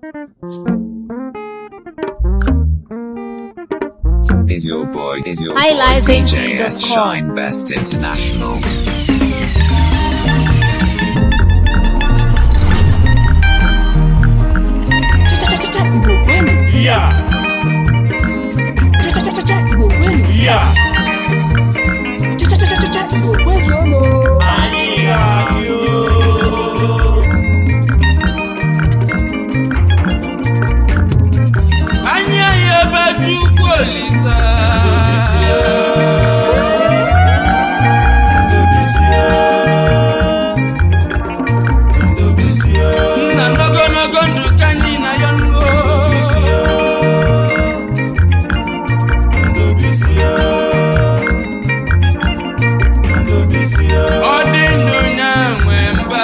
Is your boy, is your boy HighLiveNG.com. DJS Shine Best International? Cha-cha-cha-cha Igbo kwenu Yeah, Cha-cha-cha-cha Igbo kwenu yeah, Cha-cha-cha-cha Igbo kwezuonu anyị ga-adị o. anya ya ebe chukwu olisa nna n'ogologo ndụ ka anyị na ya nuo ọ dị ndụ nya nwe mba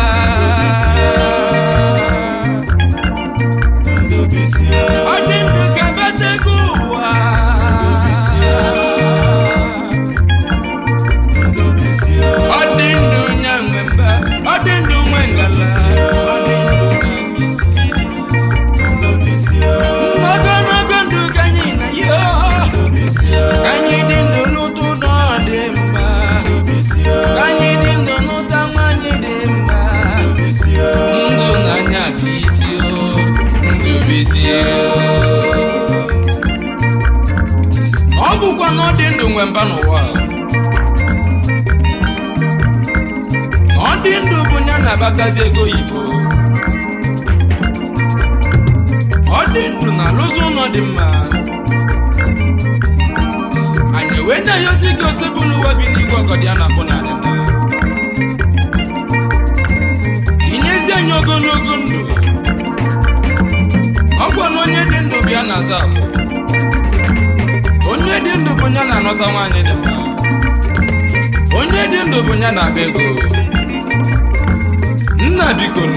ọ dị ndụ ka betego ụwa ọ dị ndụ nya nwe mba ọ dị ndụ nwe ngala ọ dị ndụ na nkịsị ogologo ndụ ka anyị na ya ka anyị dị ndụ n'ụtụ na ọ dị mma ka anyị dị ndụ n'ụta nwanyị dị mma ndụ n'anya bụ isi o ndụ bụ isi o ọ bụkwa na ọ dị ndụ nwe mba n'ụwa ọ dị ndụ bụ ya na-abatazi ego oyibo ọ dị ndụ na alụzi ụlọ dị mma anyị wee na-eyozi gị osebụlụ ụwa bi n'igwe ọgọdị a na-akpụ n'ala nna inyezi anyị ogologo ndụ ọ gwa na onye dị ndụ bịa na-aza akwụ onye dị ndụ bụ ya na-anọta nwaanyị dị mma onye dị ndụ bụ ya na-akpa ego nna bikonu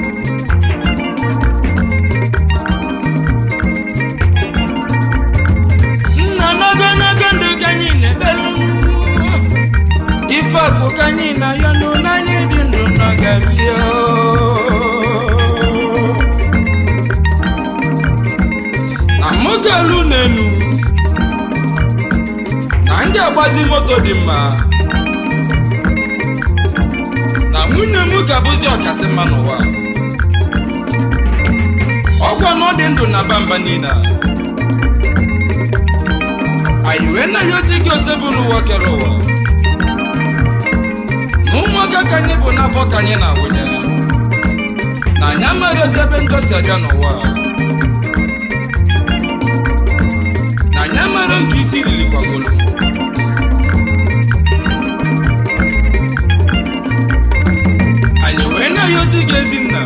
nna n'ogologo ndụ ka anyị na-ekpelu ife akụ ka anyị na ya nụ n'anya dị ndụ n'oge bịa na moto elu n'enu na ndị agbazi moto dị mma na nwunye m ka bụzi ọkasị mma n'ụwa ọgwa na ọ dị ndụ na bamba niile a anyị wee na-eyozi gị osebụlụ ụwa kere ụwa na ụmụaka ka anyị bụ n'afọ ka anyị na-awụnye na anyị amaghị ozi ebe njọ si abịa n'ụwa na anyị amaghị nke isi riri kwagolo anyị wee na-eyozi gị ezinna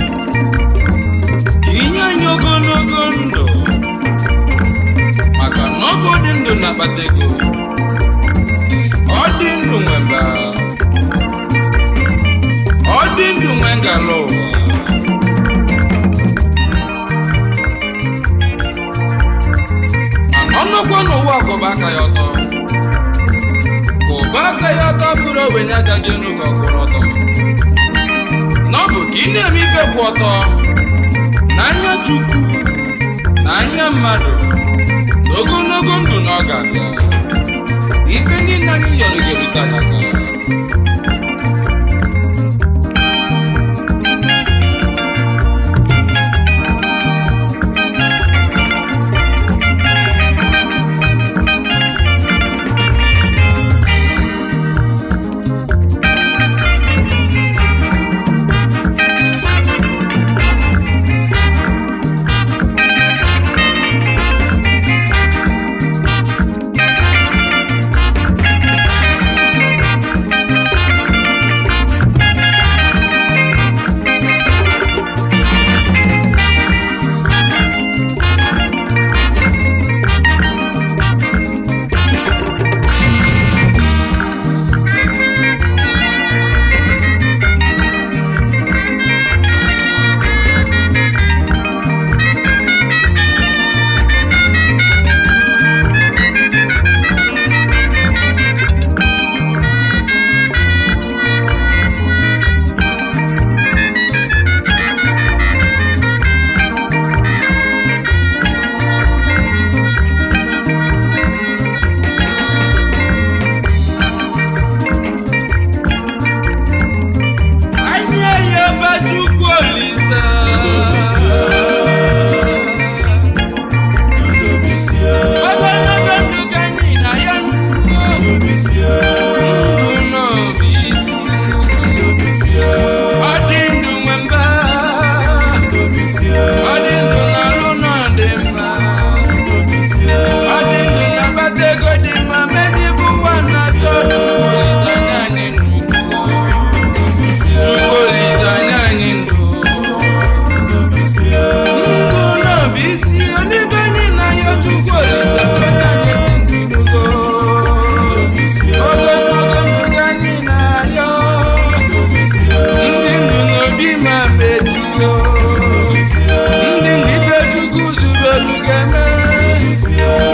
ka inye anyị ogologo ndụ maka na ọ bụ dị ndụ na-akpata ego ọ dị ndụ nwe mba ọ dị ndụ nwe ngala ụwa mana ọnụkwa n'ụwa kwụba aka ya ọtọ kwụba aka ya ọtọ bụrụ ogbenye agaghị enu ka ọ kwụrụ ọtọ na ọ bụ ka ị na-eme ife kwụ ọtọ n'anya chukwu na anya mmadụ na ogologo ndụ na ọ ga-abịa ife niile anyị yọrọ ga-erute aka aka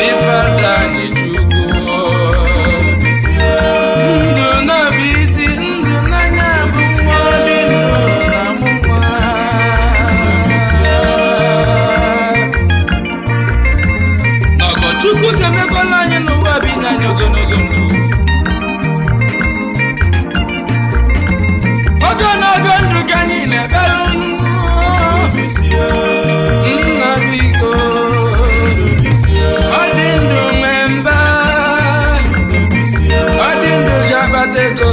n'ịbada anyị chukwu ndụ n'obi isi ndụ n'anya bụ nwa dị ndụ na mụnwa n'ọgọchukwu ga-emekwala anyị n'ụwa bi n'anya ogologo ndụ ogologo ndụ ka anyị na-ekpere unu nna biko ọ dị ndụ nwee mba ọ dị ndụ ga-akpata ego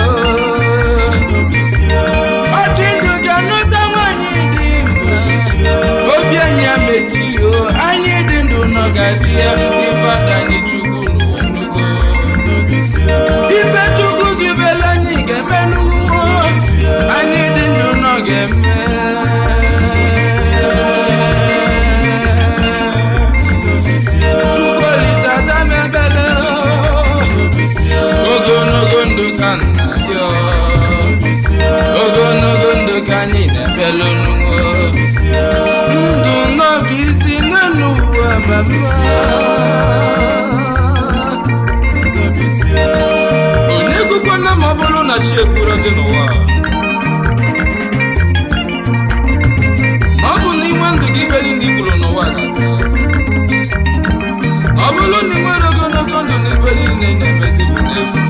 ọ dị ndụ ga-anụta nwanyị dị mma obi anyị amekio anyị dị ndụ nọgazi ya ịbada anyị chukwu n'ụwa nnugo ibe chukwu zubere anyị ga-eme n'ụwa anyị dị ndụ nọ ga-eme chukwu olise aza m ebele ogologo ndụ ka nna ya ogologo ndụ ka anyị na-ebele n'ụwa ndụ n'oge isi n'elu ụwa mama onye kwukwa na ma ọ bụrụ na chi ekwurozi n'ụwa na ọ bụ na inwe ndụ gị iberi ndị kwuru n'ụwa ga-ata ọ bụrụ na ị nwere ogologo ndụ na ibe niile na-emezi bụ n'efu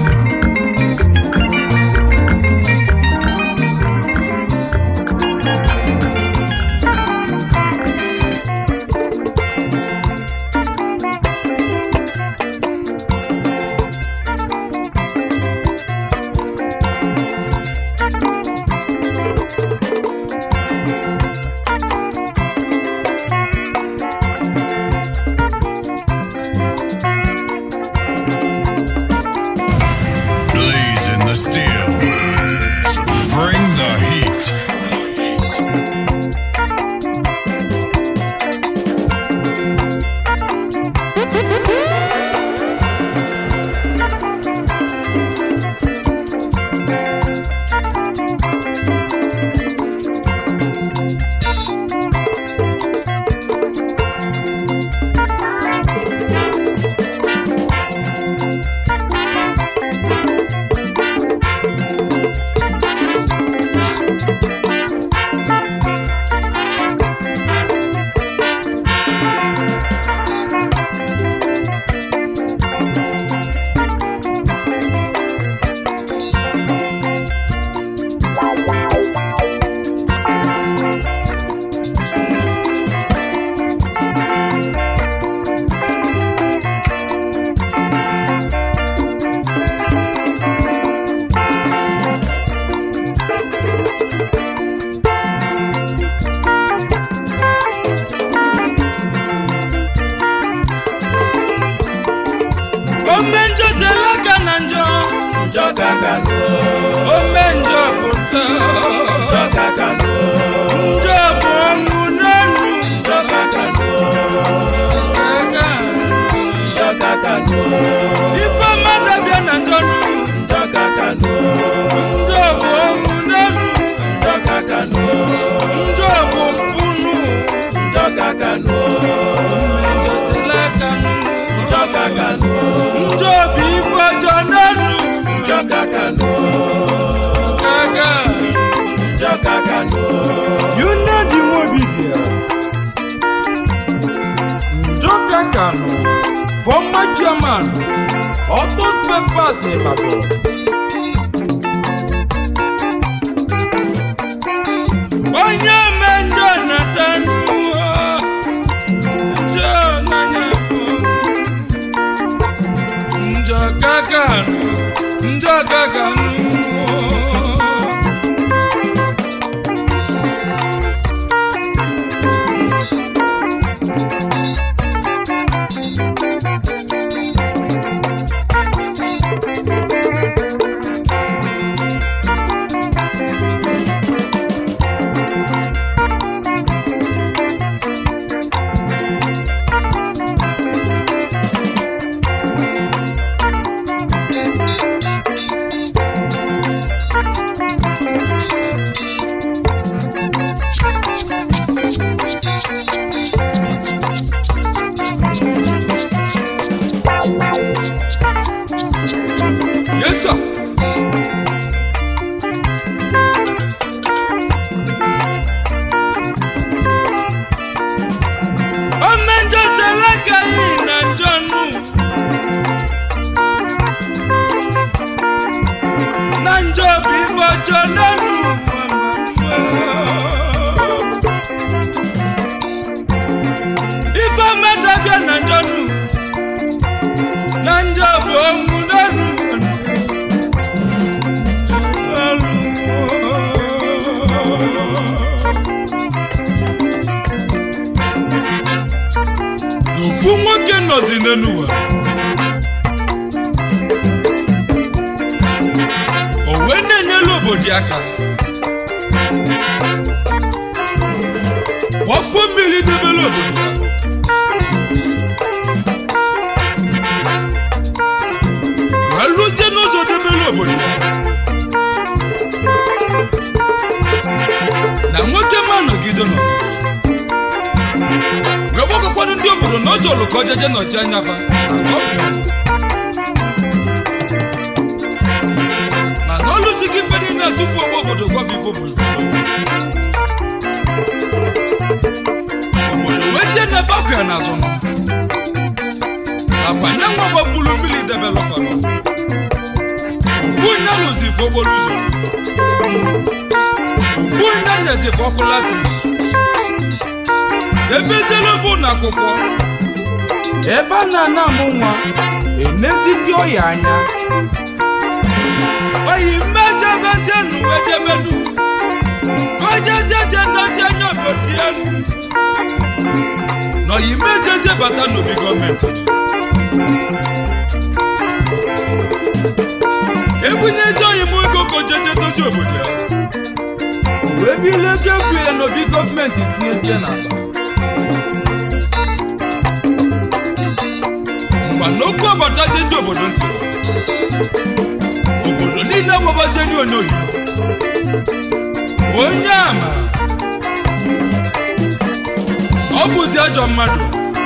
Blazing the steel. Bring the heat. ome njọ tele aka na njọ njọ ka ka nụ ome njọ pụta njọ ka ka nụ njọ bụ ọṅụ n'elu njọ ka ka nụ aka njọ ka ka nụ ife mmadụ bịa na njọ nụ njọ ka ka nụ njọ bụ ọṅụ n'elu njọ ka ka nụ njọ bụ mpụ nụ njọ ka ka nụ ome njọ tele aka nụ njọ ka ka nụ njọ bụ ife ọjọọ n'elu njọ ka ka nụ aka njọ ka ka nụ You know the movie there. Njoka Kano, former chairman, Auto Spare Parts n'Ibadan. Onye ome njọ nata n'ụwa, njọ n'anya bụ. Njoka Kano, Njoka Kano. ofu nwoke nọzi n'enuwa o wee na-enyelu obodo aka ọkpọ mmiri debere obodo ya wee lụzie n'ụzọ debere obodo ya na nwoke ma nọgide nọgide wee gbakọkwanụ ndị obodo na ọjọọ lụ ka ọjeje nọchi anya fa na gọọmenti mana ọlụzighị ife niile tupu ogbe obodo gwaba ife obodo obodo wee tie n'ebe akụ ya n'azụ nọ nakwa nye nwa gbapụrụ mmiri debelọfanọ ofu onye lụzi ife okporo ụzọ ofu onye nyezi ife ọkụ latrik ebeziela bụ na akwụkwọ ebe a na-ana amụ nwa enezi ndị ọya anya oyi mmejebezienu ejebenu ojezeje nnaji anya obodo ya na oyi mmejezie bata n'obi gọọmenti ebunyezi oyi m ego ka ojeje dozie obodo ya o wee bilie ego egwu ya n'obi gọọmenti tinyezie na mgba n'okwu agbatazie ndị obodo ntị obodo niile agbabazie ndị onye oyibo onye ama ọ bụzi ajọ mmadụ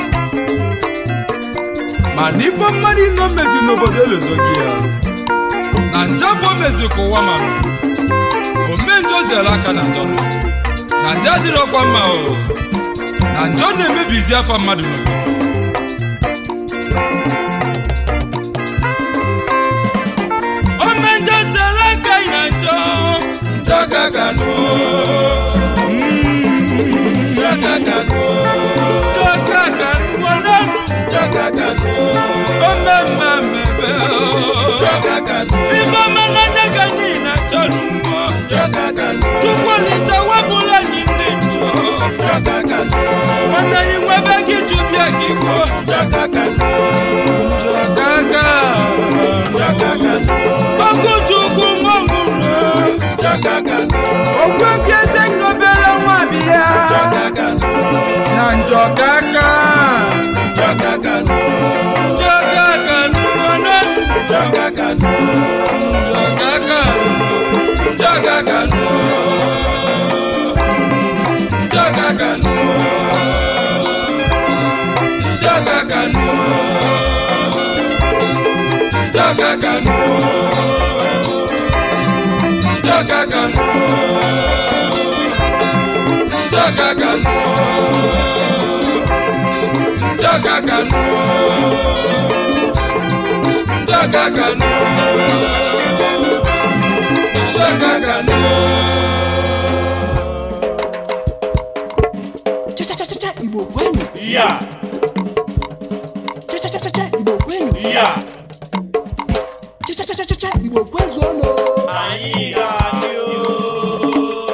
mana ife mmadụ ino mezi n'obodo elezoghị ya na njabụ o mezi ka ụwa mara omenjọ zere aka na njọ nọ na ndị adịrọkwa mma o na njọ na-emebizi afa mmadụ n'obodo omenjọ zere aka na njọ njọ kaka nuo njọ kaka nuo njọ ka ka nụọ n'ọnụ njọ kaka nuo omemma mebe njọ kaka nuo ife ọmananya ga niile chọrọ mmụọ njọ kaka nuo chukwulisa wepụla anyị ndị njọ njọ kaka nuo mana anyị nwebe gị jụbịa gị kwuo njọ kaka nuo njọ ka ka njọ kaka nuo ọkụchukwu nwa nwụrụ njọ kaka nuo ogwe bieze nyobere nwa bịa njọ kaka nuo na njọ ka ka njọ kaka nuo njọ ka ka nụọ n'ọnụ njọ kaka nuo njọ ka ka njọ kaka nuo njọ kaka nuo njọ kaka nuo njọ kaka nuo njọ kaka nuo njọ kaka nuo njọ kaka nuo njọ kaka nuo njọ kaka nuo Cha-cha-cha-cha, Igbo kwenu. ya Cha-cha-cha-cha, Igbo kwenu. ya Cha-cha-cha-cha, Igbo kwezuonụ. anyị ga-adị o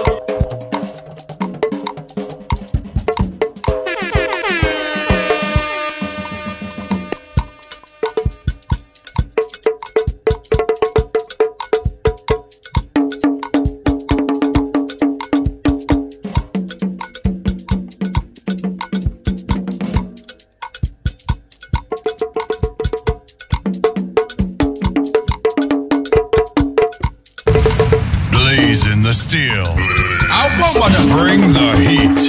Blazing the steel. akwụkwọ mgbada Bring the heat.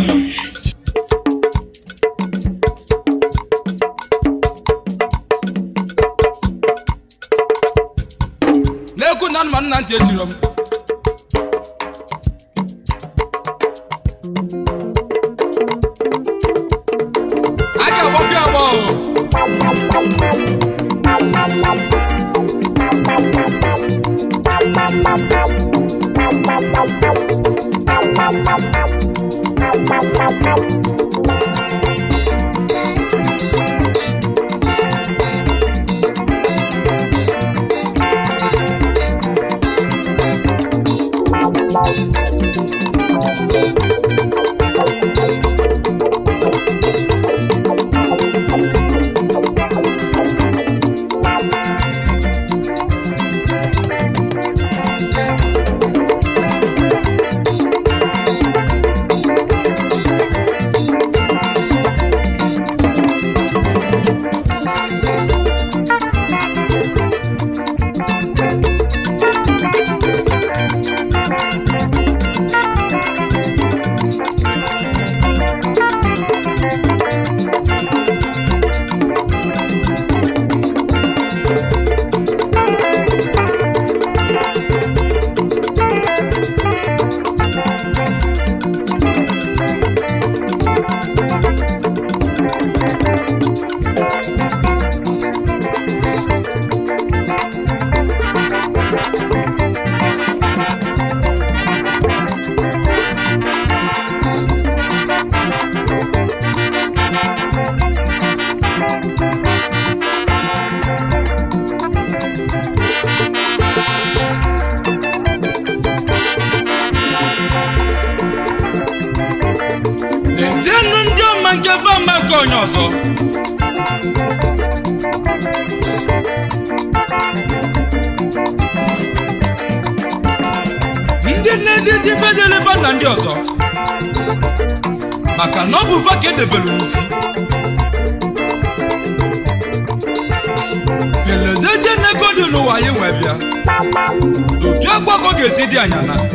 na-ekwu na anụmanụ na ntị echiro m a ga-agbapụ agba o lezienụ ndị ọma nke bama nke onye ọzọ ndị na-edizi fedeleba na ndị ọzọ maka na ọ bụ va ka edebelu n'isi kelezezie n'ego dị n'ụwa anyị nwe bịa otu agbakọ ga-esi dị anya na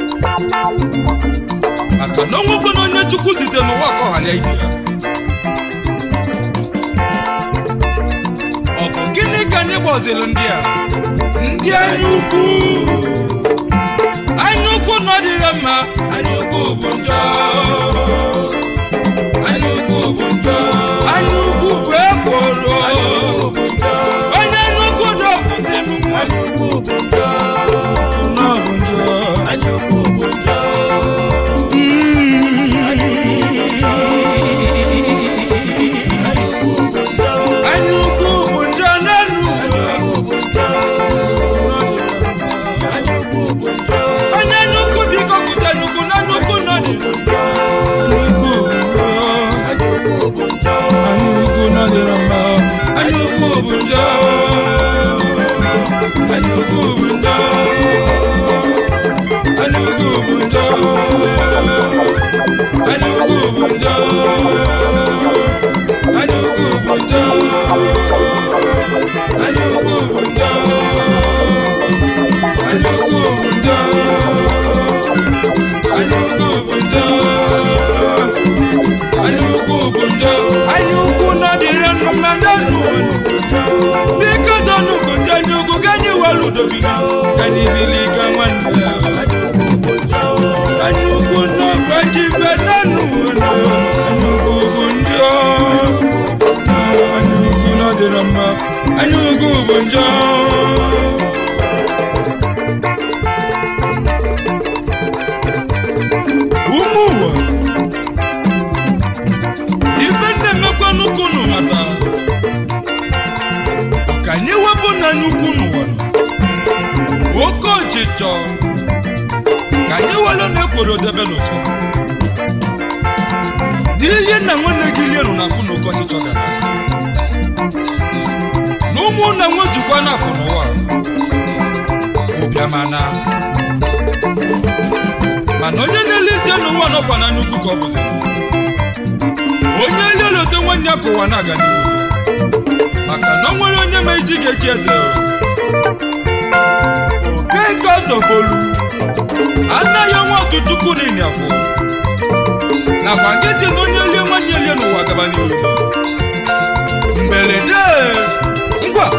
maka na onwekwe na onye chukwu zite n'ụwa ka ọghara ibe ya ọ bụ gịnị ka anyị gbaziri ndị a ndị anya ukwu anya ukwu nọdịrị mma anya ukwu bụ njọ anya ukwu bụ njọ anya ukwu bụ ekworo anya ukwu bụ njọ onye nnukwu dọbụzi nnukwu anya ukwu bụ njọ n'ọbụ njọ anya ukwu bụ njọ anya ukwu bụ njọ anya ukwu bụ njọ anya ukwu bụ njọ n'enu ukwu bụ njọ anya ukwu bụ njọ onye nnukwu biko pụta nnukwu na nnukwu nọ n'elu nnukwu bụ njọ anya ukwu bụ njọ anya ukwu nọdịrị mma anya ukwu bụ njọ anya ukwu bụ njọ anya ukwu bụ njọ anya ukwu bụ njọ anya ukwu bụ njọ anya ukwu bụ njọ anya ukwu bụ njọ anya ukwu bụ njọ anya ukwu bụ njọ anya ukwu nọdịrị nnụ na ndọnụ biko dọnụ bụ ndị anya ukwu ka anyị were udobi ka anyị bili ka nwanne ya anya ukwu nọkwa ji be nanụ anya ukwu bụ njọ anya ukwu nọdịrị mma anya ukwu bụ njọ ụmụ ụwa ibe na-emekwa nnukwu unu mata ka anyị wepụ na nnukwu n'ụwa nọ. oke ọchịchọ ka anyị were na ekworo debe n'ụzọ n'ihe nna nwanne gị lienu na afụ na oke ọchịchọ gara na ụmụnna nwezukwa na akụ n'ụwa ụbịamana mana onye na-elezie n'ụwa nọkwa na nnukwu ka ọ bụzi onye liolote nwanne ya ka ụwa na-aga n'ihu maka na o nwere onye ma isi ga-echi eze okeke ọzọbolu anaghị ọnwa otu chukwu n'ịnị afọ nakwa nkịtị na onye lie nwanne ya lie n'ụwa gaba n'ihu mberede ngwa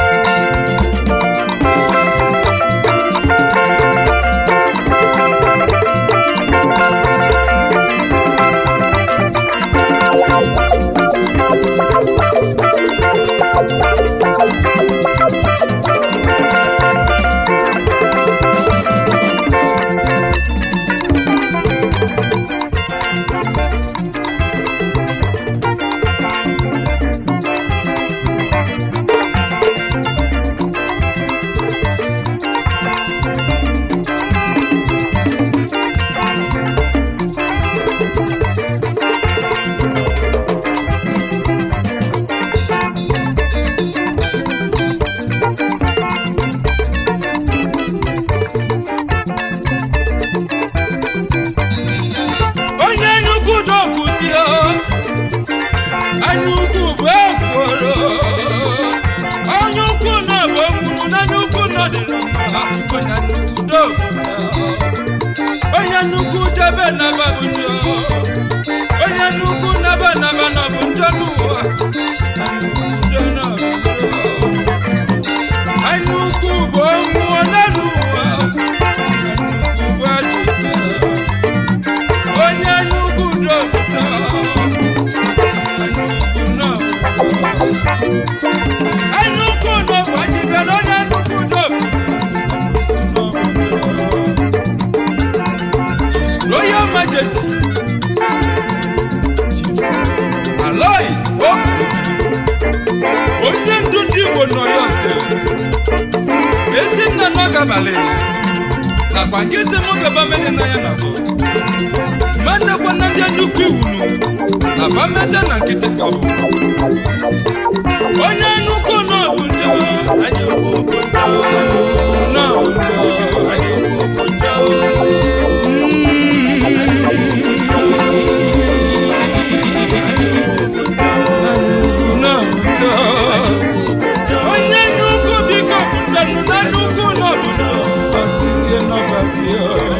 onye nnukwu dokuzie anya ukwu bụ ekworo onye ukwu na bụ nwụrụ na nnukwu nọdịrị mma onye nnukwu doku onye nnukwu debe naba bụ njọ onye nnukwu naba naba na bụ njọ n'ụwa anya ukwu do na bụ njọ anya ukwu bụ ọnwụ na n'ụwa anya ukwu bụ ajụjụ onye nnukwu dọpụta nnukwu nọbụ adịbela onye nnukwu dọpụta royal majesty aloi okobi onye ndu ndị igbo n'oyo steeti ezinna n'ọgabalị nakwa nke isi m gaba mene na ya n'azụ manekwa na ndị nnukwu iwunu na fameze na nkịtị ka bụ onye nnukwu n'ọbụ njọ anyị ukwu bụ njọ n'ọbụ njọ anyị ukwu bụ njọ onye nnukwu biko pụtanụ na nnukwu n'obodo ọsịzie n'ọbazie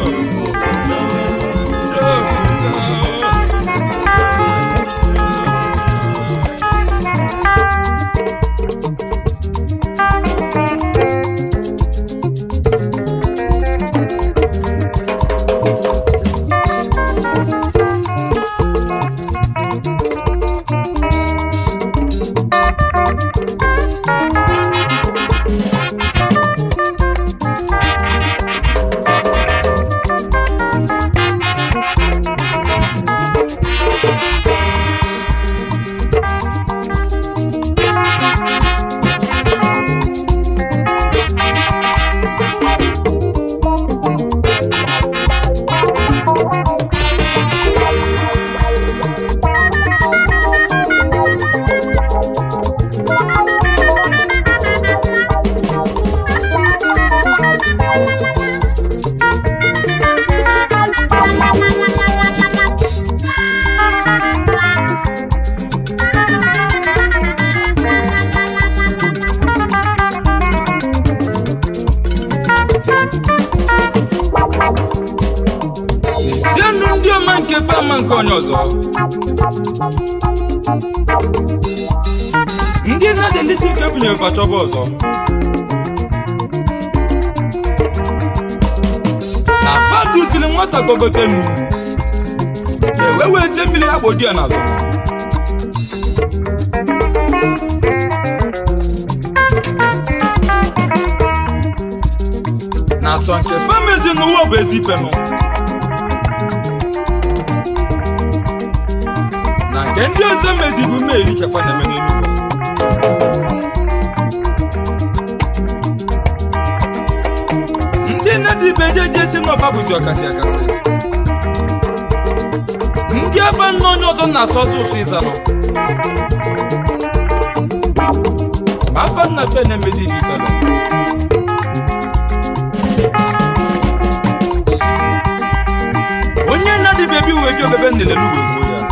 n'ezienụ ndị ọma nke fama nke onye ọzọ ndị na-adelisi ike bunyere fachọba ọzọ na faduzili nwata gogotenu ewe wezie mmiri agbodi ya n'azụ na asọ nke famezi n'ụwa bụ ezi ifenụ na nke ndị ọzọ mezi bụ mmeri kekwa na eme n'eluigwe ndị na-adịbe jeje si n'ọfa bụzi ọkasị akasị ndị ebe nna onye ọzọ na-asụ ọsọ ụsụ ịzanụ ma afa nna fe na-emezi ife ifere onye na-adịbe ebe uwe bi obebe nlelelu wee gbuo ya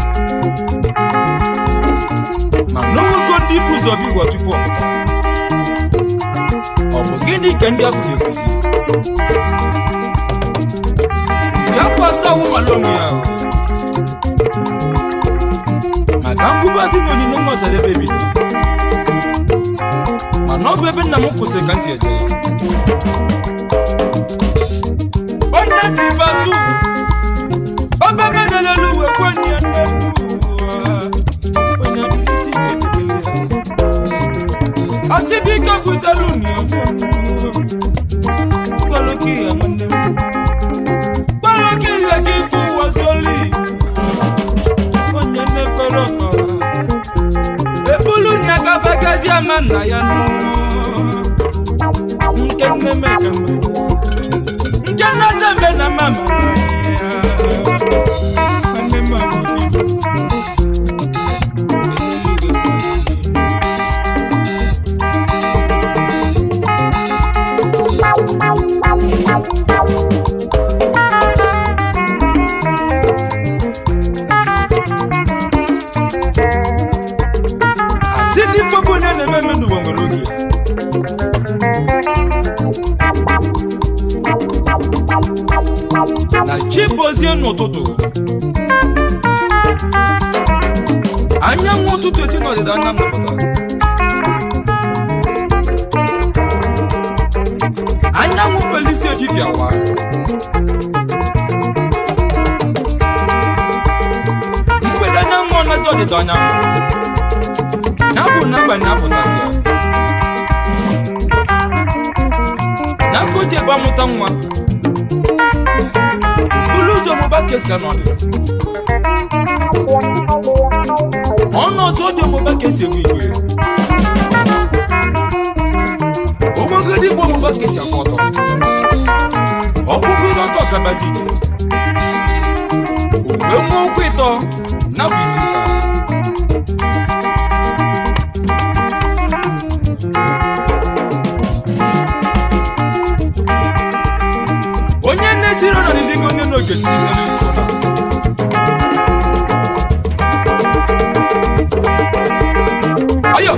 ma n'ogo ndị bụ ụzọ bụ igwe tupu ọ pụta ọ bụ gịnị ka ndị afọ na-ekwuzi ji akwa asawo mala onwe ya ahụ maka nkwubazi na onyinye nwasara ebe ebido mana ọ bụ ebe nna m kwụsịrị ka m si eje onye dị bazụ ọbebe na-elelu uwe kwenye nne onye isi ike debere ya asibike butere unu ọzọ gwaloke ya nwanne m gwaloke ya gị fụ wazoli onye na-ekpere ọkọrọ ebulu na agafagazi ama nna ya nke nne m ekeme nke nne deme na mama ya nwanne m abụghị asị n'ife bụ onye na-eme eme n'ụwa nwere oge na chi bozie n'ụtụtụ anyanwụ ụtụtụ esi n'ọdịda anyanwụ pụtara anyanwụ pelisi efifie awa mgbede anyanwụ ọnazi ọdịda anyanwụ ya bụ n'abalị na-apụtazi ya na aka o ji ebe amụta nwa bulu ụzọ mụba kesi anọdụ ọnụ ọzọ dị ọmụba kesi egwu igwe ogogodi bụ ọmụba kesi akwa ọtọ ọgwụgwụ ọtọ kabazi ije ụkwụ ịtọ na bụ isi taa onye na-esiri ọnọdụ ndị onye n'oge siri n'elu ụtọ ayo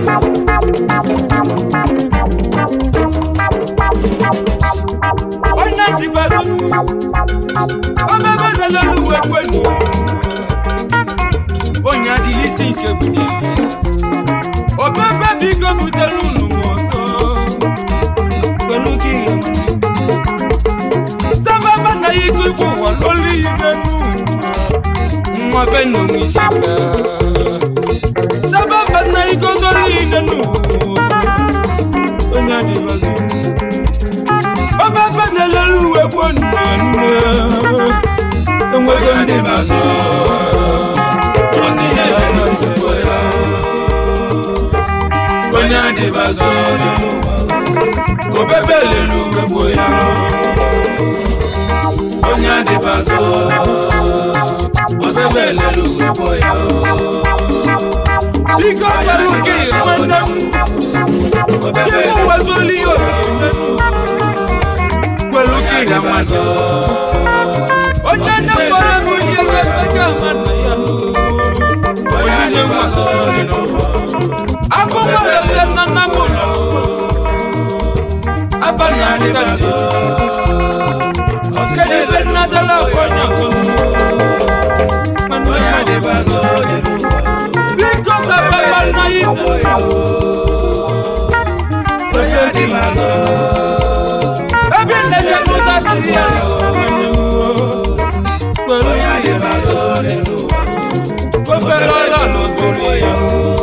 onye dịbara ọbebe na-elelu uwe kwenu onye adịghị isi nke bụ n'ezie obebe biko butere unu m ọzọ kwenu ka ihe sábàbà náà yí tó fún wa lórí ìdẹnu wọn fẹ́ nù mí síta sábàbà náà yí tó lórí ìdẹnu onye adìbàzú ọba bá náà lẹ́rú ẹ̀kọ́ nùnú enwego ndị bazụ osi ihe lelu ugbo ya onye adịbazụ lelu obebe lelu ugbo ya onye adịbazụ osebe lelu ugbo ya biko pẹ̀lú kí ìpínlẹ̀ obebe yíwọ wá sórí òkè pẹ̀lú kí ìyàmàjọ. onye na-agbara m onye ga-ekpega mmadụ ya onye adịbazụ lelu afọ nwere nna nna m ụlọ afa na amụta ndị kedu ebe nnatala onye ọzọ onye adịbazụ lelu biko sababa na ihe onye adịbazụ ebe nleje mụta dị ya pẹ̀lú onye ihe adịbazụ lelu obere ọla n'ozoro ya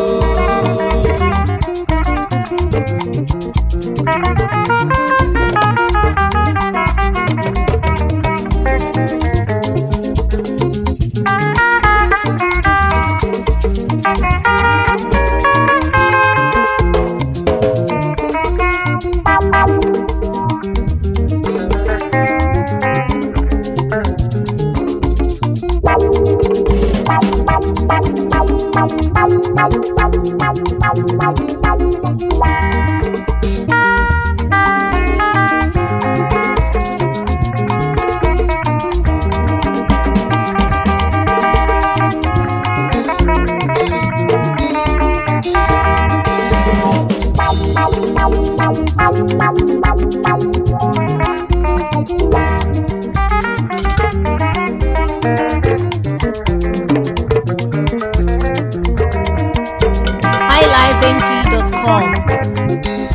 highlifeng.com.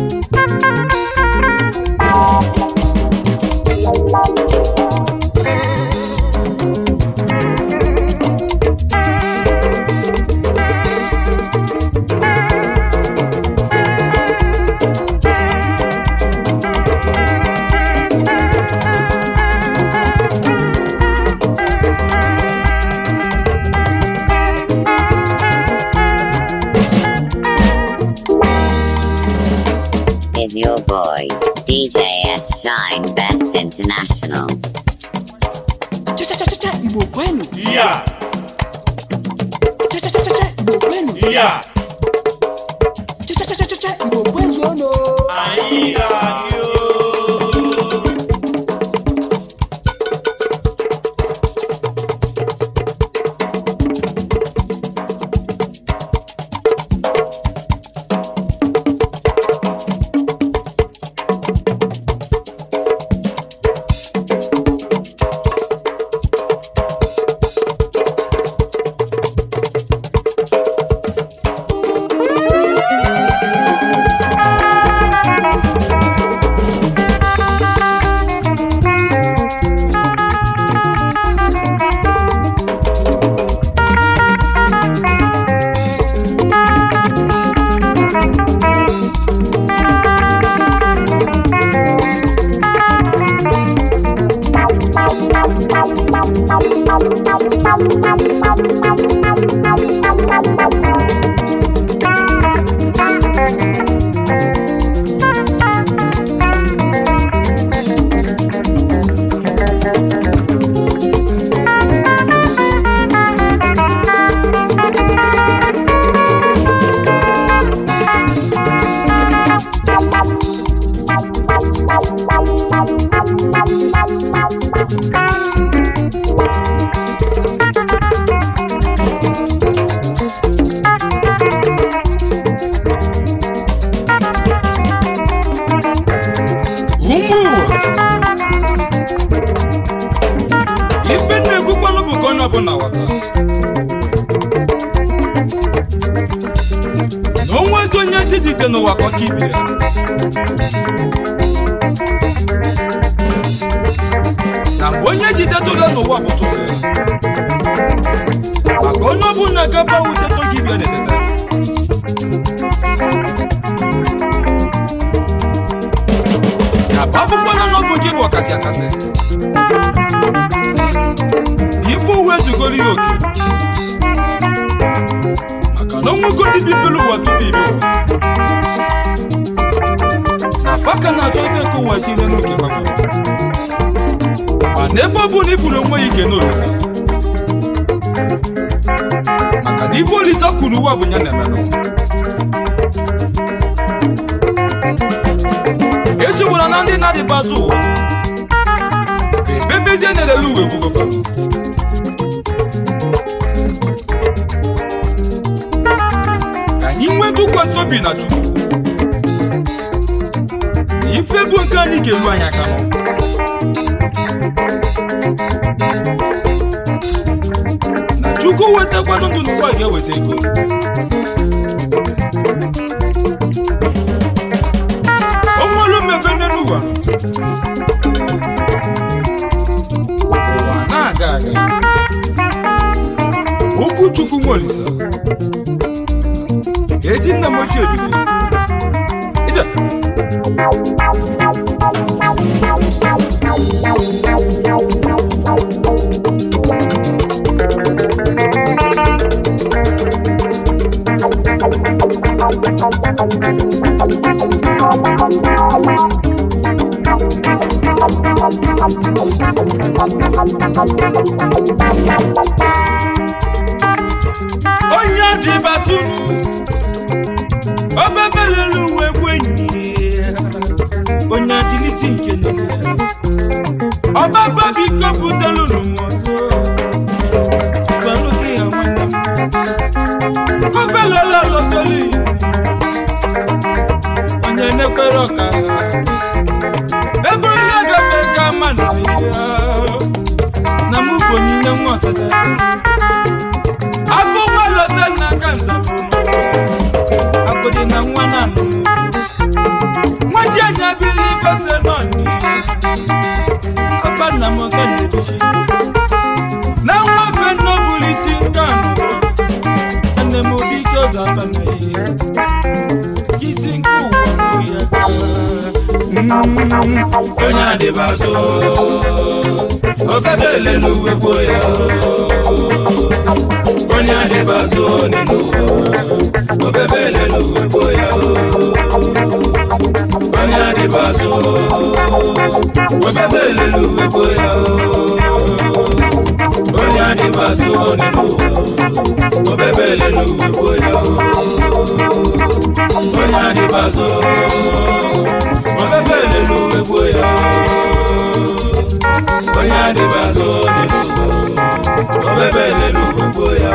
is your boy, DJ S Shine Best International. Cha-cha-cha-cha, Igbo kwenu. iya Cha-cha-cha-cha, Igbo kwenu. iya Cha-cha-cha-cha, Igbo kwezuonu. anyị ga-adị o Highlifeng.com. ezite n'ụwa ka ọka ibe ya na mgbe onye jidetụla n'ụwa bụ tụtụ ya maka onye ọbụla gaba wuteto gị bịa na-etete na bụ akwụkwọ nọ n'ọbụ gị bụ ọkasị akasị ife uwe zugoro ya oke maka na onwego ndị bibiri ụwa tupu ibi ụwa na faka na-achọ ebe nke ụwa tinye n'oke maka mana ebe ọ bụla iburu onwe ya ike n'olisa maka na ife olisa kwuru ụwa bụ ya na-eme n'ụwa ejigbara na ndị na-adịbazụ ụwa ebebezie na-elele uwe bugofa ka anyị nwee tụkwasị obi na chukwu na ife bụ nke anyị ga-eru anyị aka nọ na chukwu wetakwanụ ndụ n'ụwa ga-eweta ego o nwere mmepe n'elu ụwa ụwa na-aga aga okwu chukwu nwolisa ezi nna m ochie bido ije onye dịbatụrụ obebelelu uwe gwenyi onye adịlisi nke niile ọbaba biko butelụ n'ụmụọzọ gbanụke ya nwanne m kobelela lọtọli onye nekwere ọka ebe onye gafe ka ma na ya na mụ bụ onyinye nwa ọsadebe afọ nwa lọta n'aka nzabụ agbede na nwa na anụ nwa dị anya bili bese nọni afa nna m ka na-ebichi na nwa fe nnọbụrụ isi nke anụ nne m obi ike ọzọ afa na ihe isi nke ụwa bụ ya onye adịbazụ ọsada elelu uwe gboo ya onye adịbazụ n'elu ụwa obebe elelu uwe gboo ya onye adịbazụ ọsada elelu uwe gboo ya onye adịbazụ n'elu ụwa obebe elelu uwe gboo ya onye adịbazụ ọsada elelu uwe gboo ya onye adịbazụ n'elu ụwa obebe elelu uwe gboo ya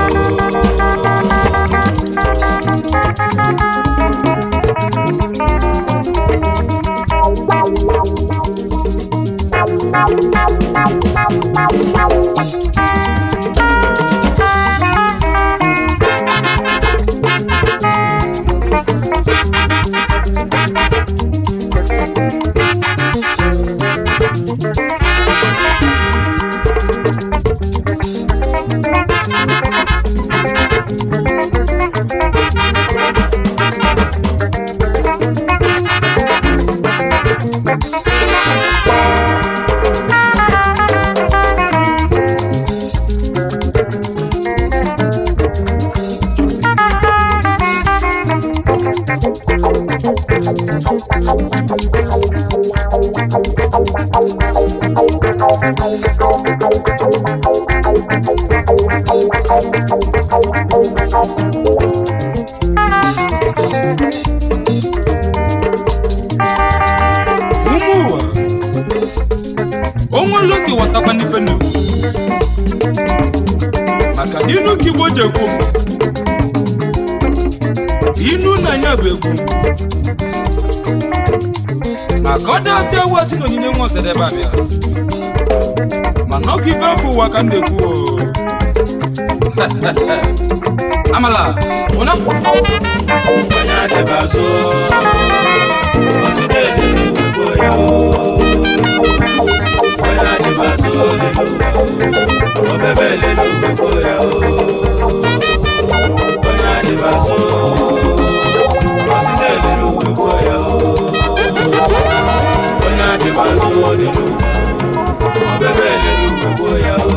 ụmụ ụwa onwe loti watakwa n'ife na maka na inu ka igbo ji ekwu inu na anya bụ egwu maka ọ dị afịa ụwa si n'onyinye nwa ọsadebe abịa mana ọkụ ife afọ ụwa ka m na-ekwu o. amala ụna onye adịba so ọsịdị elelu ugbo ya o onye adịba so lelu ọbebe elelu ugbo ya o onye adịba so ọsịdị elelu ugbo ya o onye adịba so lelu ọbebe elelu ugbo ya o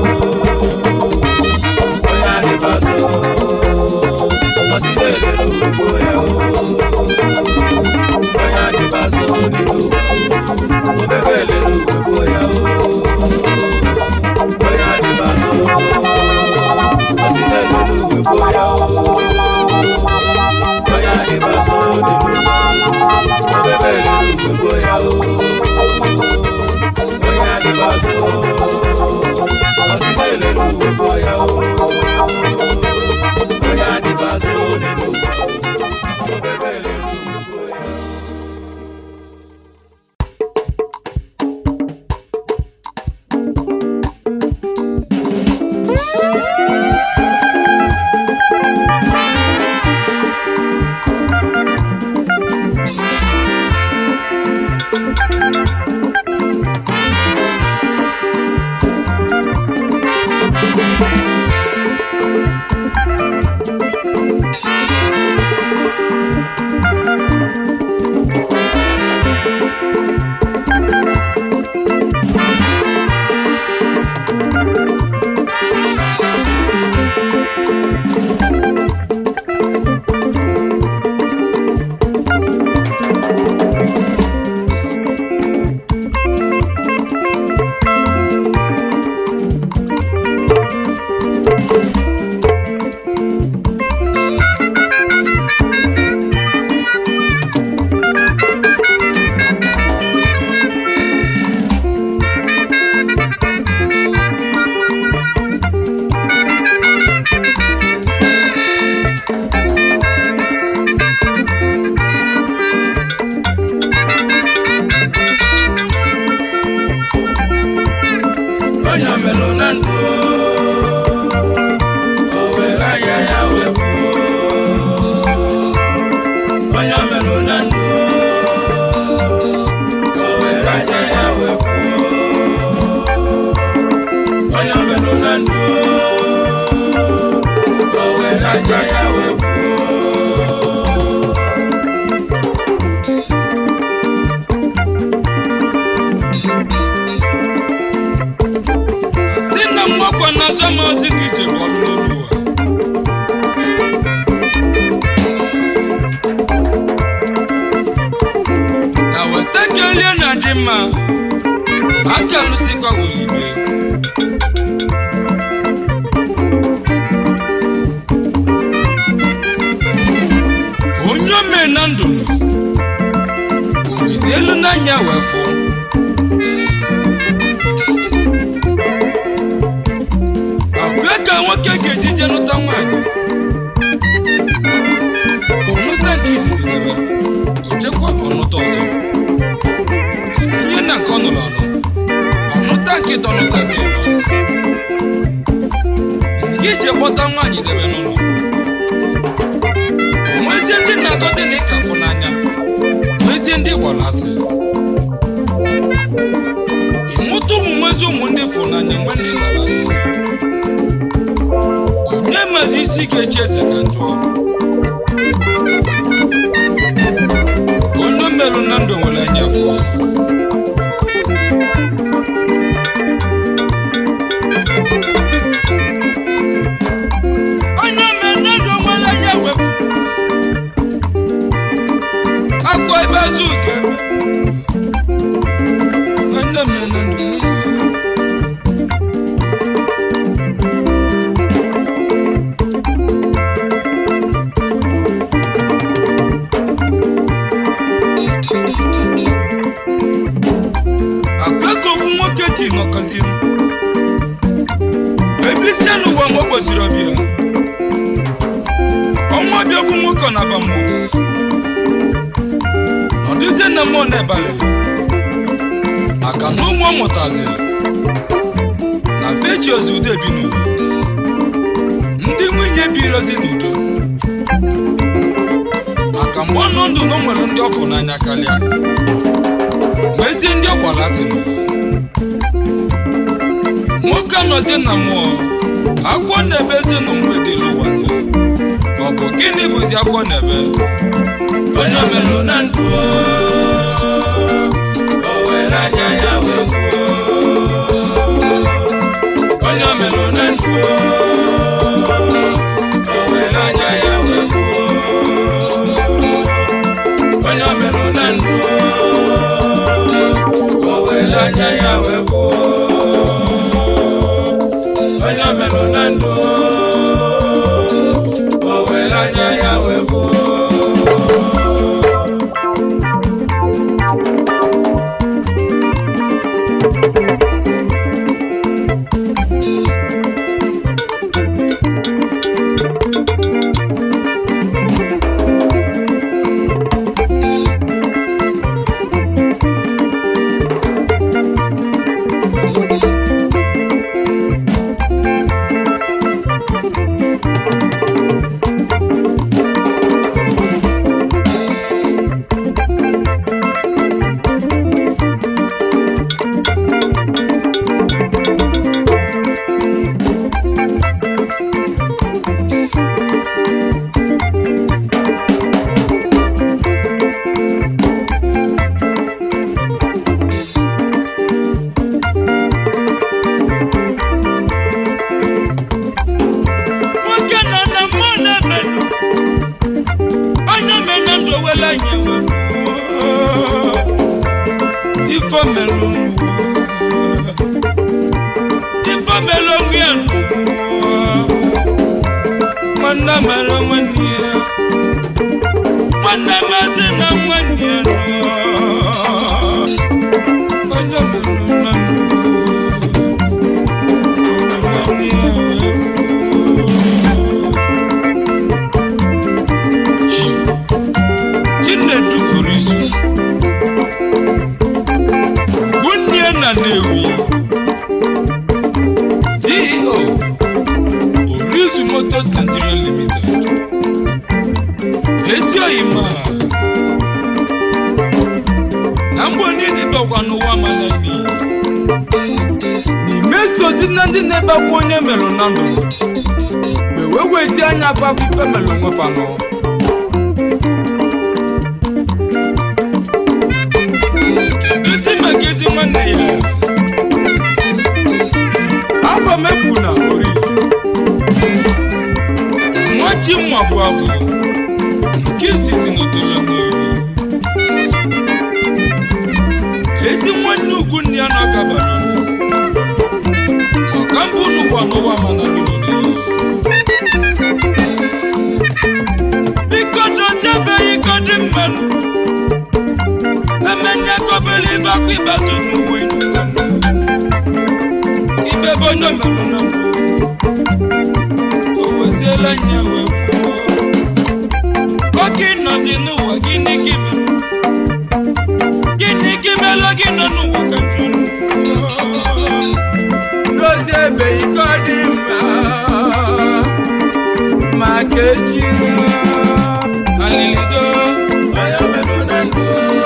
onye adịba so ọsịdị elelu ugbo ya o onye adịba so lelu ọbebe elelu ugbo ya o onye adịba so ọsịdị elelu ugbo ya o onye adịba so lelu ọbebe elelu ugbo ya o onye adịba so ọsịdị elelu ugbo ya o onye adịba so lelu ọbebe elelu ugbo ya o onye melụ na ndụ o were anya ya wee fuo onye melụ na ndụ o were anya ya wee fuo onye melụ na ndụ o were anya ya wee fuo si na mwakwa na azụ ama ozi na ije bụ ọrụ n'elu ụwa na weta kelie na dị mma aka alụsikwa welibe onye ome na ndụ o wezi elu n'anya wee fụ akwa ka nwoke ga-eji je nụta nwaanyị ọnụta nke izizi debe ojekwa ọnụta ọzọ tinye na nke ọ nụrụ anụ ọnụta nke dọnụta nke nọ nke ije kpọta nwaanyị debe n'ụlọ onwezie ndị na-agọzi na ịka fụ n'anya nwezie ndị gbara asị ịmụta ụmụ nwezi ụmụ ndị fụ n'anya nwe ndị gbara asị onye mazi isi ga-echi eze ka njọ onye merụ na ndụ nwere anya fụ onye mere na ndụ nwere anya wepụ akwa ebe azụ ga ebe onye mere na ndụ nwere akụkọ nwoke ji ṅọkọzi ebe isi n'ụwa ma o kwesịrị ọbịa ọnwa bịagbu nwoke ọ na-aba mmụọ nọdụzie na mmụọ na-ebalị maka na ụmụ ọ mụtaziri na feji ozi udo ebi n'ụwa ndị nwunye birozi n'udo maka mgbe ọ nọ ndụ na o nwere ndị ọfụ n'anya karịa ma ezi ndị ọ gwara asị n'ụwa nwoke anọzie na mmụọ agwọ na-ebe ezi na mgbede n'ụwa taa ọ bụ gịnị bụzi agwọ na-ebe onye melụ na ndụ o were anya ya wee fuo onye melụ na ndụ o were anya ya wee fuo onye melụ na ndụ o were anya ya wee fuo onye melụ na ndụ o were anya ya wee fuo nwoke nọ na mmụọ na-emenụ onye mena ndụ wele anya wefuo ife melụ n'ụwa ife mere onwe ya n'ụwa nwanne mere nwanne ya nwanne mazi na nwanne ya nụọ onye melụ na ndụ nwanne ya wee fuo Chief Chinedu Orizu Ugwunnie na Nnewi CEO Orizu Motors Nigeria Limited ezi oyima na mgbe niile bakwa n'ụwa mana n'iyi n'ime sozi na ndị na-ebakwa onye melụ na ndụ wee wee weti anya bakwa ife melụ nwefa nọ ezi maka ezi nwanne ya afọ mefu na orisi nwa ji nwa bụ agwụ nke izizi n'otolo n'eri ezi nwanne ugwu nne ya na ọkabara unu maka mbụ unu bụ anụwa mana n'ụlọ n'iyi biko dozibeghị iko dị mmanụ emenya kọbele ibe akwa ịbazu n'uwe ibe bụ onye merụ na mbụ o weziela nya wee kwuo oke nọzi n'ụwa gịnị gị mere gịnị gị melụ gị nọ n'ụwa ka njọ dozie ebe iko dị mma maka echi alilido onye melụ na ndụ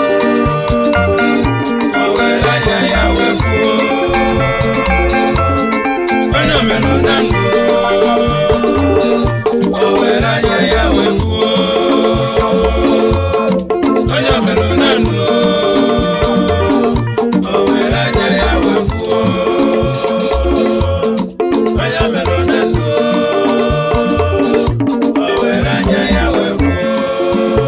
o were anya ya wee fuo onye melụ na ndụ o were anya ya wee fuo onye melụ na ndụ o were anya ya wee fuo onye melụ na ndụ o were anya ya wee fuo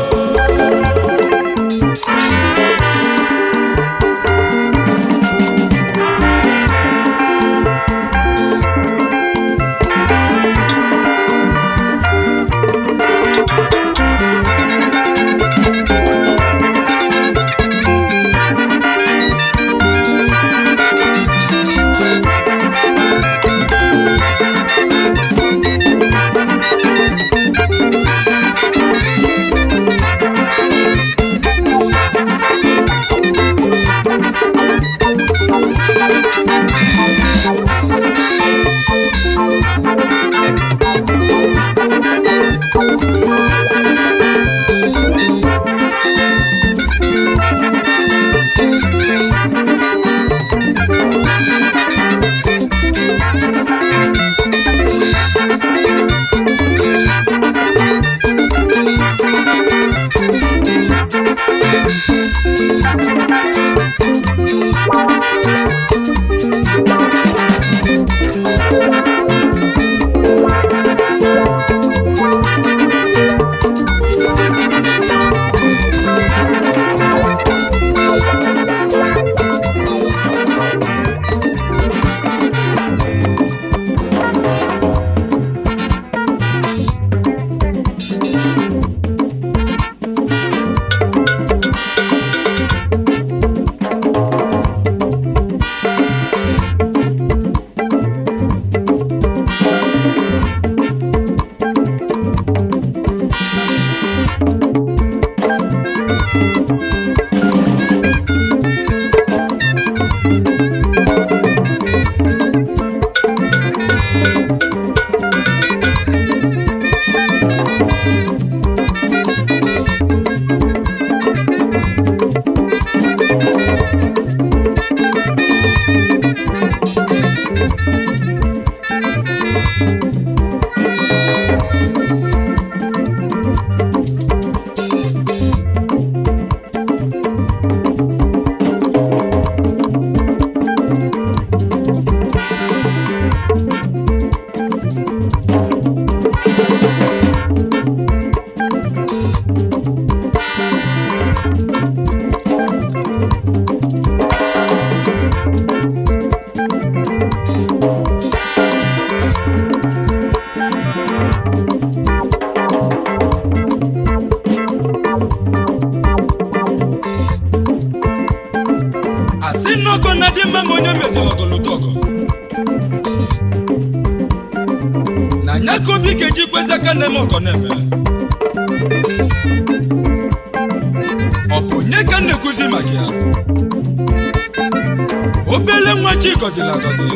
na-ekwezi aka na-eme ọgọ na-eme ọ bụ onye ka m na-ekwuzi maka ya obele nwa chi gọziri agọzi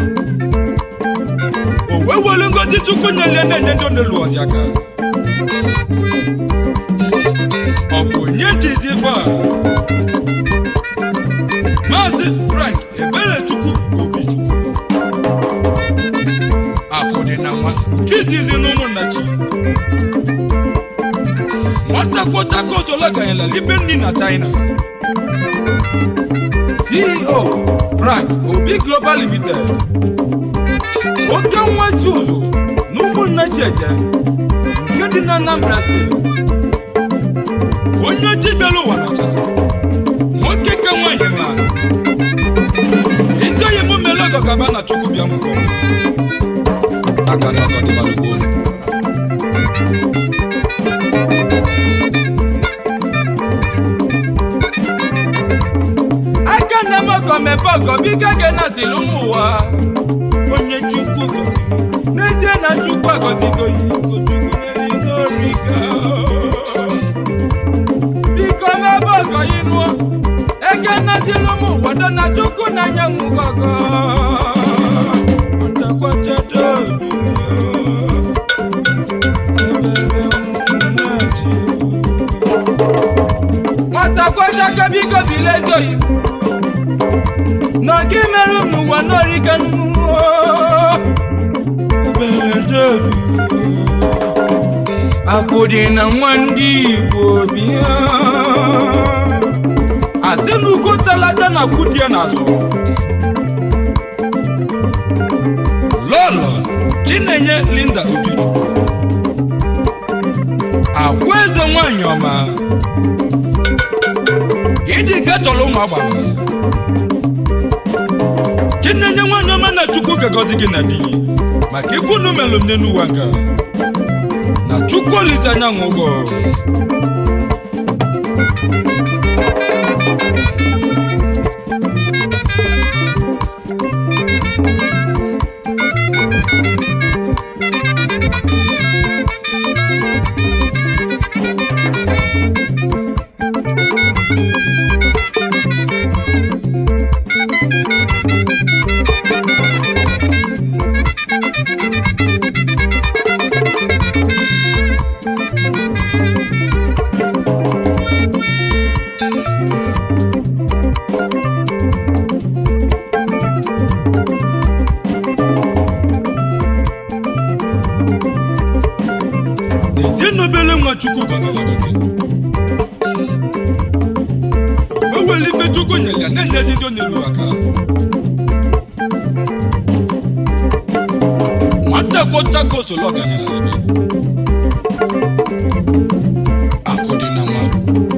o wee were ngozi chukwu nyere na-enye ndị ọ na-elu ọzi aka ọ bụ onye dịzi ife a maazị frank eberechukwu obichukwu akụ dị na nwa nke izizi n'ụmụnna chi nwata kwọchaka osola ganyela libe nni na china ceo frank obi global limited oke nwazi ụzụ na ụmụnna chieje nke dị na anambra steeti onye ojii bịara ụwa nọcha nwoke ka nwaanyị ma ezi onye mụ mere ọgọ gaba na chukwu bịa mụgọ aka na ọgọ dịbara gboo aka na eme ọgọ mepe ọgọ biko ga nazili ụmụ ụwa onye chukwu gọziri n'ezie na chukwu agọzigo ya chukwu nyere n'ori ga biko mebe ọgọ yi nụọ eke nazili ụmụ ụwa dọ na chukwu na anya nwụgo ọgọ ntakwachado nwata kwachaka biko bile ezi oyibo na ọga imerụ m n'ụwa n'orika akụ dị na nwa ndị igbo bịa asị na ugo talaja na kwudie n'azụ lọlọ chinenye linda obichukwu agwa eze nwanyị ọma ịdị ka chọrọ ụmụ agbara chinenye nwanyị ọma na chukwu ga-agọzi gị na di maka ife unu melụ m n'elu ụwa nga na chukwu olise anyanwụ ụgwọ n'ezie na obele nwa chukwu gọziri agọzi o were ife chukwu nyere ya na-enyezi ndị ọ na-eru aka nwata kwọcha ka osoro ọganyela ebe akụ dị na nwa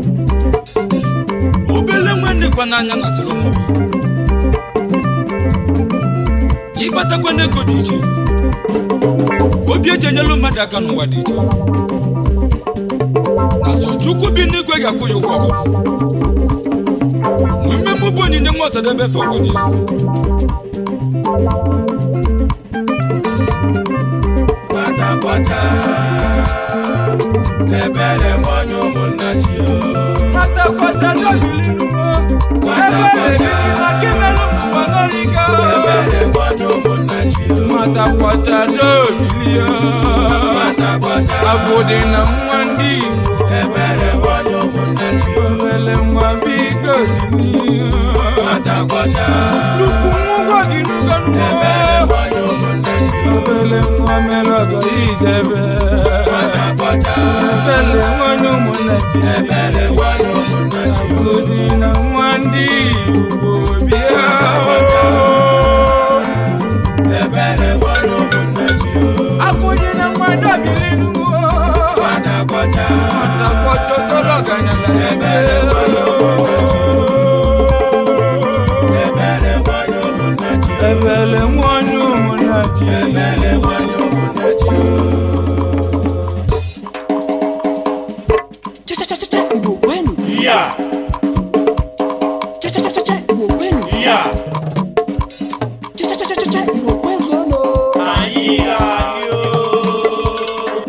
obele nwa ndịkwa n'anya na solomon ịgbatakwa n'ego dị iche obi eji enyelu mmadụ aka n'ụwa dị iche na sọ chukwu bi n'igwe ga-akwụ ya ụgwọ ọgụ na mmemme bụ onyinye nwa ọsadebe fọgọdị Nwata kwọcha ebere nwanyị ụmụnna chi o. nwata kwata n'obili nuo Nwata ebere kwata. dị maka imerụ m ụwa n'orika Ebere nwanyị ụmụnna chi o. nwata kwata n'obili ya Nwata kwọcha abụ dị na nwa ndị igbo ebere nwanyị ụmụnna chi o. obele nwa biko dịn'ihe Nwata kwọcha nnukwu nwụgwọ gị nugo ebere nuo nwanyị ụmụnna chi o. obele nwa mere ọgọ ijebe Nwata kwọcha ebele nwanyị ụmụnna ji ebere nwanyị ụmụnna chi o. abụ dị na nwa ndị igbo bịa Ebere nwanyị ụmụnna chi o. akụnye na nwa dobili nuo Nwata kwọcha nwata kwọcha sọrọ ọganyala ebere nwanyị ụmụnna chi o. Ebere nwanyị ụmụnna chi o. ebele nwanyị ụmụnna ji Ebere nwanyị ụmụnna chi o. Cha-cha-cha-cha, Igbo kwenu. Yeah, Cha-cha-cha-cha, Igbo kwenu. yeah, Cha-cha-cha-cha, Igbo kwenu ọnụ. anyị ga-adị o.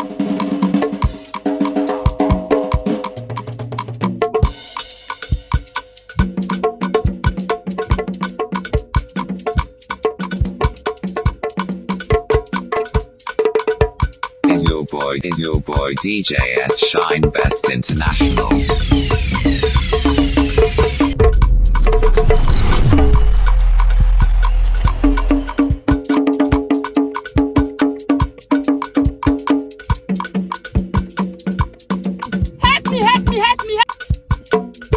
is your boy DJ S Shine Best International. Help me, help me, help me, help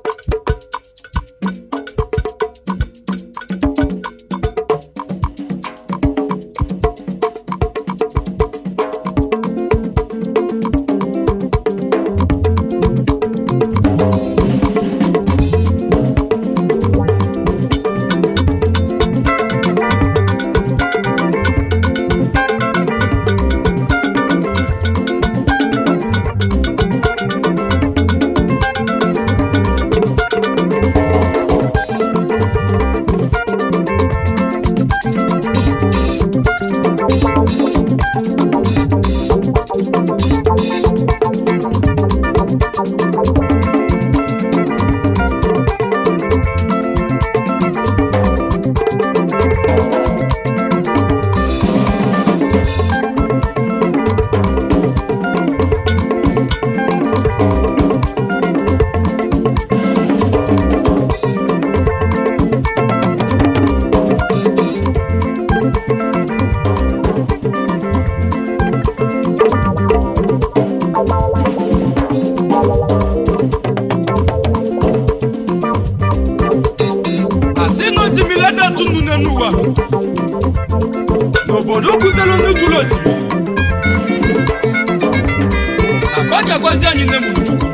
asị na otimilada tunu n'enu ụwa n'obodo kwutelu ndị jụrụ otimiri na fa ga-agwazi anyị nne mụrụ chukwu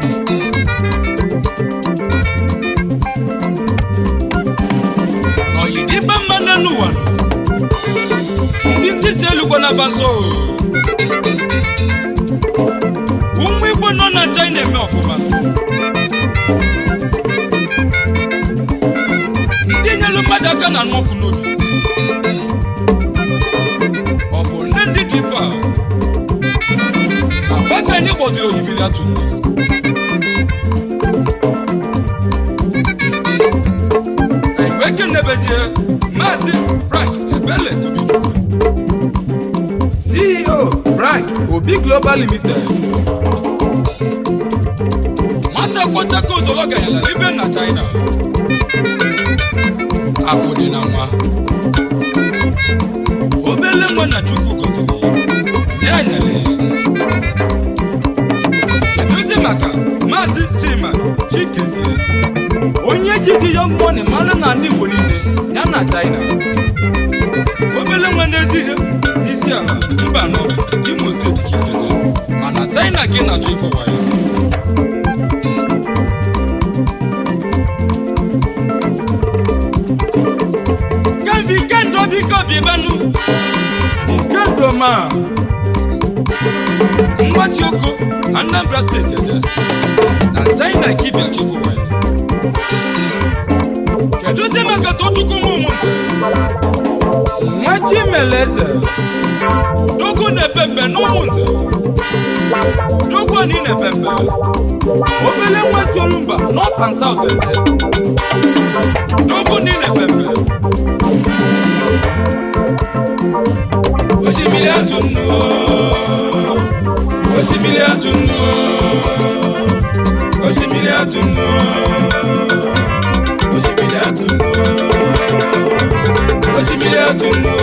n'oyidibe mma n'enu ụwa ndị ndị si elugwo na baso ụmụ igbo nọ na china eme ọfụma ndị nyelu mmadụ aka na anụ ọkụ n'obi ọ bụ nne ndị dị fa agbaka anyị gbọziri ohimiri atụ nne anyị wee kenebezie maazị frank ebele obichukwu ceo frank obi global limited nwata kwọchaka ozolo ganyela ibe na china akụ dị na nwa obele nwa na chukwu goziri ya nyere keduzi maka maazị chima chikezie onye jizi young money mara na ndị igbo niile ya na china obele nwa n'ezi ihe isi ala mba nọ imo steeti ka isete mana china ka ị na-achọ ịfọwa ya Kevi kendo biko bibenu Ikendo ma Nwasi oko Anambra steeti eje Na China ka ibia chifu waye Kedu zi maka tochukwu mụ ụmụ nze Nwa Chimeleze Odogwu na-epe mpe n'ụmụ nze Odogwu anyị na-epe mpe Obele nwa si Olumba North and South eje Odogwu ndị na-epe mpe osimiri atụ nnu osimiri atụ nnu osimiri atụ nnu osimiri atụ nnu osimiri atụ nnu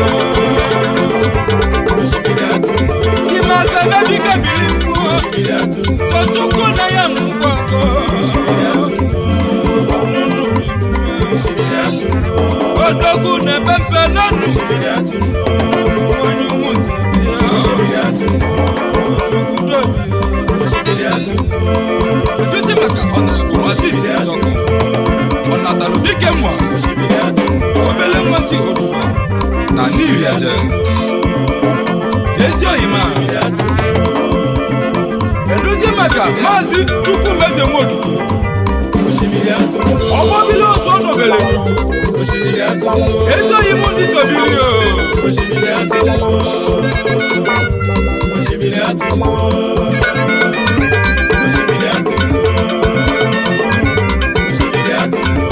osimiri atụ nnu Ime aka bebi ka biri mmụọ osimiri atụ nnu Tochukwu na ya ngwụgwọ osimiri atụ nnu osimiri atụ nnu Odogwu na-epe mpe n'ọnụ osimiri atụ nnu onye ụmụ nze bịa osimiri atụ nnu Udo bịa osimiri atụ nnu Keduzi maka ọ na-agụ nwazi osimiri atụ Ndọka nnu Ọ natalụ dike mma osimiri atụ nnu obele nwazi Oduwa na n'iri eje Ezi oyima osimiri atụ nnu Keduzi maka maazị Chukwumeze Nwokike osimiri atụ nnu ọgbọbili otu ọnọbele osimiri atụ nnu ezi oyim ndị sobiri o osimiri atụ nnu osimiri atụ nnu osimiri atụ nnu osimiri atụ nnu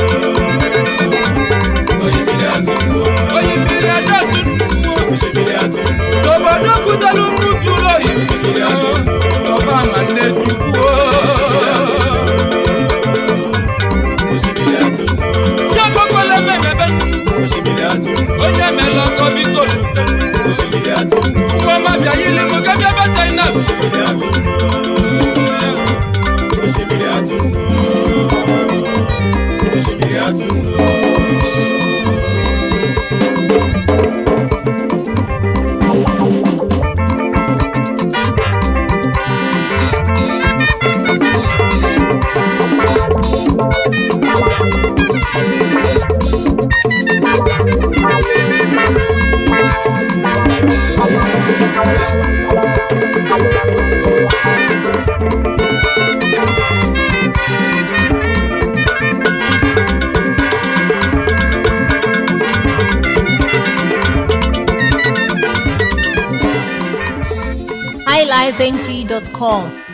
osimiri atụ nnu oyimmiri adatu osimiri atụ nnu obodo kụtalụ mmutu ụlọ oyi osimiri atụ osimiri atụnụ osimiri atụnụ osimiri atụnụ highlifeng.com